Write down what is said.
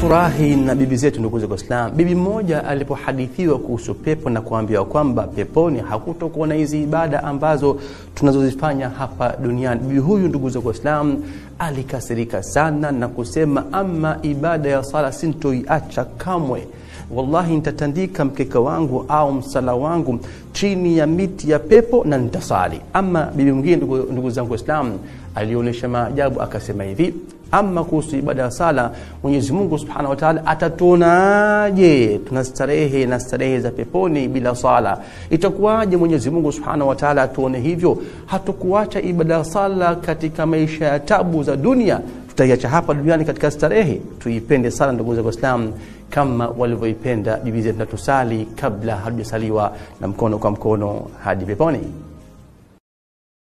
Tunafurahi na bibi zetu, ndugu za Islam. Bibi mmoja alipohadithiwa kuhusu pepo na kuambiwa kwamba peponi hakutokuwa na hizi ibada ambazo tunazozifanya hapa duniani, bibi huyu, ndugu za Islam, alikasirika sana na kusema, ama ibada ya sala sintoiacha kamwe wallahi nitatandika mkeka wangu au msala wangu chini ya miti ya pepo na nitasali. Ama bibi mwingine, ndugu, ndugu zangu Waislamu, alionyesha maajabu akasema hivi ama kuhusu ibada ya sala, Mwenyezi Mungu Subhanahu wa Ta'ala atatuonaje tunastarehe na starehe za peponi bila sala? Itakuwaje Mwenyezi Mungu Subhanahu wa Ta'ala atuone hivyo? Hatukuacha ibada ya sala katika maisha ya tabu za dunia, tutaiacha hapa duniani katika starehe? Tuipende sala, ndugu zangu Waislamu, kama walivyoipenda bibi zetu, na tusali kabla hatujasaliwa na mkono kwa mkono hadi peponi.